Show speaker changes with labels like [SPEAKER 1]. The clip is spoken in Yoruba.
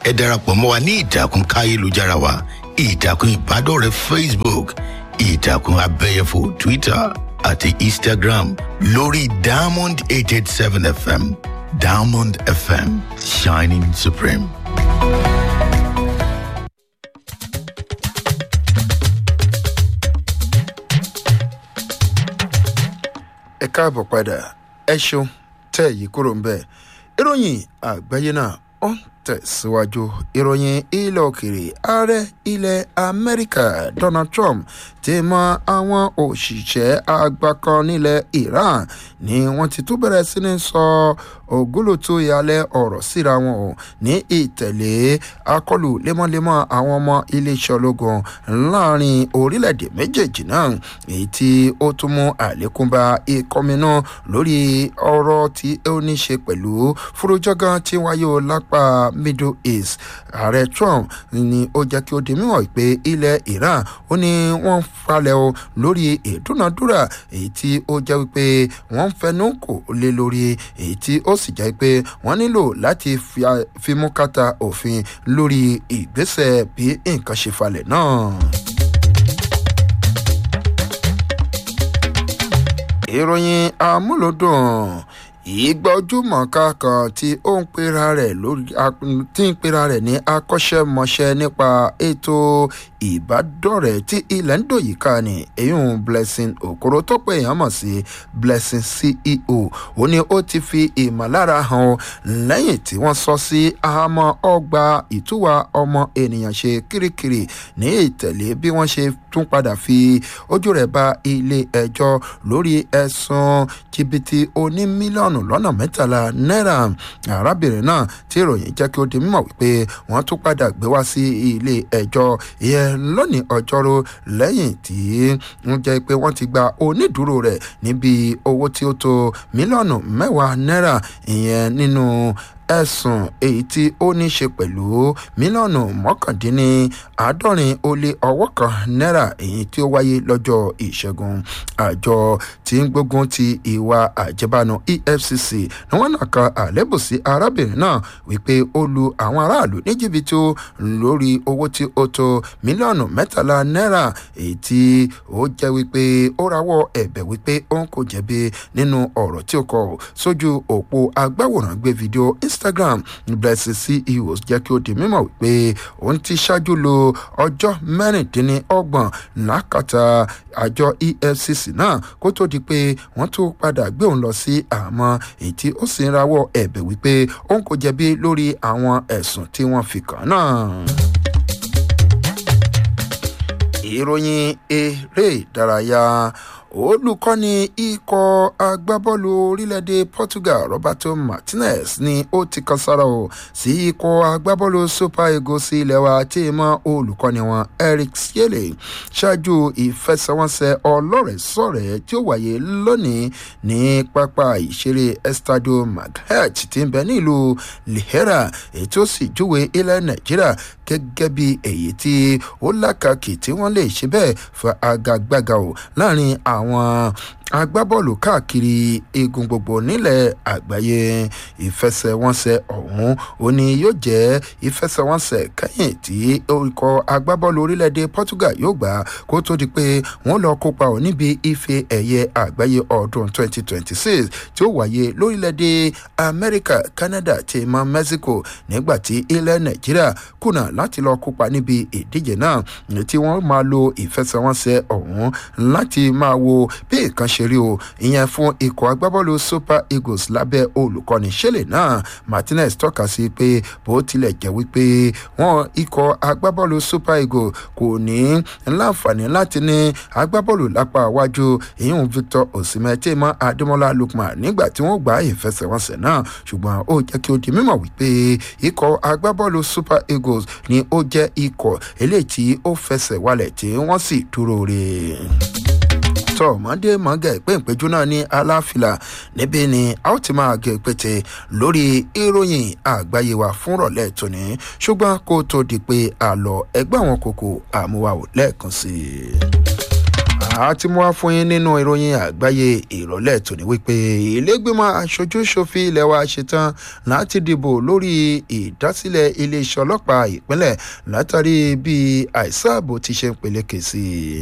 [SPEAKER 1] ẹ darapọ̀ mọ́ wa ní ìtàkùn káyélujára wa ìtàkùn ìbádọ́rẹ̀ẹ́ facebook ìtàkùn abẹ́yẹfò twitter àti instagram lórí diamond eight eight seven fm diamond fm shining supreme.
[SPEAKER 2] ẹ káàbọ̀ padà ẹ ṣeun tẹ́ yìí kúrò ń bẹ̀ ìròyìn àgbáyé náà ó ń tẹ̀síwájú ìròyìn ilẹ̀ òkèèrè ààrẹ ilẹ̀ amẹ́ríkà donald trump ti mọ àwọn òṣìṣẹ́ àgbà kan nílẹ̀ iran ni wọ́n ti tún bẹ̀rẹ̀ sí ní sọ ògúlùtù ìyàlẹ̀ ọ̀rọ̀ síra wọn o ní ìtẹ̀lé akọlù lemọ́lemọ́ àwọn ọmọ iléeṣẹ́ ológun láàrin orílẹ̀-èdè méjèèjì náà èyí tí ó tún mú àlékún bá ìkọminú lórí ọ̀rọ̀ tí ó ní ṣe pẹ̀lú fúrújọ́gán tí wáyé o lápá middle east ààrẹ trump ni ó jẹ́ kí ó di mímọ̀ pé ilẹ̀ iran ó ní wọ́n falẹ̀ o lórí ìdúnadúrà èyí tí ó jẹ́ wípé wọ́n fẹnu kò lé lórí èyí tí ó sì jẹ́ pé wọ́n nílò láti fimú kàtà òfin lórí ìgbésẹ̀ bí nǹkan ṣe falẹ̀ náà. ìròyìn amúlòdùn ìgbọ́júmọ̀ká kan tí ó ń pera rẹ̀ lórí tí ń pera rẹ̀ ní akọ́ṣẹ́mọṣẹ́ nípa ètò ìbádọ́rẹ̀ẹ́ tí ilẹ̀ ń dòyìká ni èyún blessing okoro tó pé èèyàn mọ̀ sí blessing ceo ó ní ó ti fi ìmọ̀lára hàn lẹ́yìn tí wọ́n sọ sí àhámọ́ ọgbà ìtúwà ọmọ ènìyàn ṣe kirikiri ní ìtẹ̀lé bí wọ́n ṣe tún padà fi ojú rẹ̀ bá ilé ẹjọ́ lórí ẹ̀sùn jìbìtì oní mílíọ̀nù lọ́nà mẹ́tàlá náírà arábìnrin náà tí ìròyìn jẹ́ kí ó di mímọ̀ wípé wọ́n tún padà gbé wá sí ilé ẹjọ́ ìyẹn lónìí ọjọ́rú lẹ́yìn tí ń jẹ́ pé wọ́n ti gba onídùúró rẹ̀ níbi owó tí ó tó mílíọ̀nù mẹ́wàá náírà ìyẹn nínú ẹ̀sùn èyí tí ó ní ṣe pẹ̀lú mílíọ̀nù mọ́kàndínní àádọ́rin ó lé ọwọ́ kan náírà èyí tí ó wáyé lọ́jọ́ ìṣẹ́gun àjọ tí ń gbógun ti ìwà àjẹbánu efcc ni wọ́n náà kan àlébù sí arábìnrin náà wípé ó lu àwọn aráàlú ní jìbìtì lórí owó tí ó tó mílíọ̀nù mẹ́tàlá náírà èyí tí ó jẹ́ wípé ó rawọ́ ẹ̀bẹ̀ wípé òun kò jẹ̀bi nínú ọ̀rọ̀ tí ó kọ sójú òpó agbáwòrán gbé fídíò instagram blessing ceos jẹ́ kí ó di mímọ̀ wípé òun ti ṣáájú lo ọjọ́ mẹ́rìndínlọ́gbọ̀n lákàtà àjọ efcc náà kó tó di pé wọ́n tún padà gbé òun lọ sí àmọ́ èyí tí ó sì ń rawọ́ ẹ̀bẹ̀ wípé òun kò jẹ̀bi lórí àwọn ẹ̀sùn tí wọ́n fi kàn náà ìròyìn eré ìdárayá olùkọ́ni ikọ̀ agbábọ́ọ̀lù orílẹ̀-èdè portugal roberto martinez ni ó ti kan sára o sí ikọ̀ agbábọ́ọ̀lù super eagles ilẹ̀ wa tí ì mọ olùkọ́ni wọn eric siele ṣáájú ìfẹsẹ̀wọnsẹ̀ ọlọ́rẹ̀ẹ́sọ̀rẹ́ tí ó wáyé lónìí ní pápá ìṣeré estadio maghet tí ń bẹ nílùú lihera èyí tó sì júwe ilẹ̀ nàìjíríà gẹ́gẹ́ bí èyí tí ó lákàkì tí wọ́n lè ṣe bẹ́ẹ̀ fún agagbága o láàrin àwọn agbábọ́ọ̀lù káàkiri igun gbogbo nílẹ̀ àgbáyé ìfẹsẹ̀wọnsẹ̀ ọ̀hún ó ní yóò jẹ́ ìfẹsẹ̀wọnsẹ̀ kẹ́yìn tí ikọ̀ agbábọ́ọ̀lù orílẹ̀-èdè portugal yóò gbà kó tó di pé wọ́n lọ kópa ọ̀ níbi ife ẹ̀yẹ àgbáyé ọdún 2026 tí ó wáyé lórílẹ̀-èdè amẹ́ríkà canada ti mọ mexico nígbà tí ilẹ̀ nàìjíríà kùnà láti lọ kópa níbi ìdíje náà tí wọ́n máa lo ìfẹsẹ̀wọnsẹ̀ ọ̀hún láti máa wo bí nǹkan ṣe rí o ìyẹn fún ikọ̀ agbábọ́ọ̀lù super eagles lábẹ́ olùkọ́ni ṣẹlẹ̀ náà martinez tọ́ka sí pé bó tilẹ̀ jẹ́ wípé wọ́n ikọ̀ agbábọ́ọ̀lù super eagles kò ní láǹfààní láti ní agbábọ́ọ̀lù lápá iwájú ìyún victor osimhen tí mọ́ adémọ́lá lukman nígbà tí wọ́n gbá ìfẹsẹ̀wọnsẹ̀ náà ṣùgbọ́n ó jẹ́ kí ó di mímọ̀ wípé ikọ̀ agbábọ́ọ̀lù super eagles ni ó jẹ́ ikọ̀ eléyìí tí ó fẹsẹ̀ walẹ̀ tí wọ́n sì dúró re tọ mọdé mọgẹ ìpéǹpéjú náà ní aláfilà níbí ni a ó ti máa gé pété lórí ìròyìn àgbáyé wa fún rọlẹ tóní ṣùgbọn kó tó di pé àlọ ẹgbẹ àwọn kòkò àmúwá ò lẹẹkan sí i. àti mú wá fún yín nínú ìròyìn àgbáyé ìrọ̀lẹ́ tòní wípé ilégbèmọ̀ aṣojú ṣòfin ilẹ̀ wa ṣetán láti dìbò lórí ìdásílẹ̀ iléeṣẹ́ ọlọ́pàá ìpínlẹ̀ látàrí bí àìsàn ààbò ti ṣe ń peléke sí i